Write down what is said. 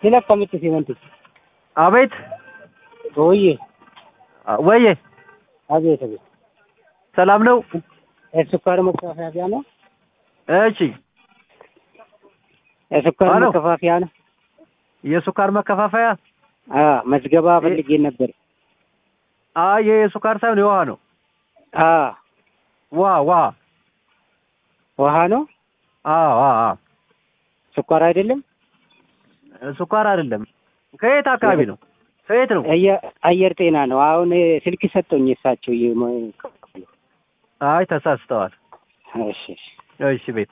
sila akkamitti simanti? አቤት Hooyyee, ወዬ abeet abeet. ሰላም ነው? የስኳር መከፋፈያ ነው? እሺ የስኳር አሎ። መከፋፈያ ነው? የሱካር መከፋፈያ አዎ፣ መዝገባ ፈልጌ ነበር። አይ ይሄ የሱካር ሳይሆን የውሃ ነው። አዎ፣ ውሃ ውሃ ውሃ ነው? አዎ አዎ አዎ። ስኳር አይደለም? ሱካር አይደለም። ከየት አካባቢ ነው? ከየት ነው? አየ- አየር ጤና ነው። አሁን ስልክ ሰጠኝ እሳቸው። ይሄ ሞ- አይ ተሳስተዋል። እሺ እሺ። እሺ ቤት